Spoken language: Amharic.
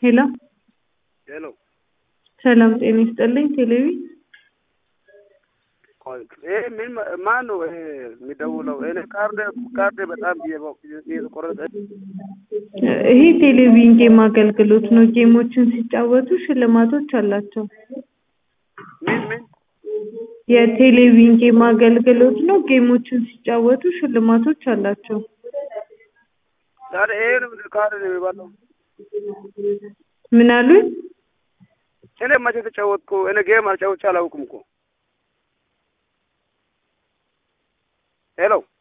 ሄሎ ሄሎ ሰላም ጤና ይስጥልኝ። ቴሌቪ ቆይ ይሄ ምን ማን ነው ይሄ የሚደውለው? እኔ ካርድ ካርድ በጣም እየተቆረጠ ይሄ ቴሌቪዥን ጌም አገልግሎት ነው። ጌሞችን ሲጫወቱ ሽልማቶች አላቸው። ምን ምን የቴሌቪዥን ጌም አገልግሎት ነው። ጌሞችን ሲጫወቱ ሽልማቶች አላቸው። ታዲያ ይሄ ነው ምንድን ካርድ ነው የሚባለው? ምን አሉኝ? እኔ መቼ ተጫወትኩ? እኔ ጌም አልጫወቼ አላውቅም እኮ። ሄሎ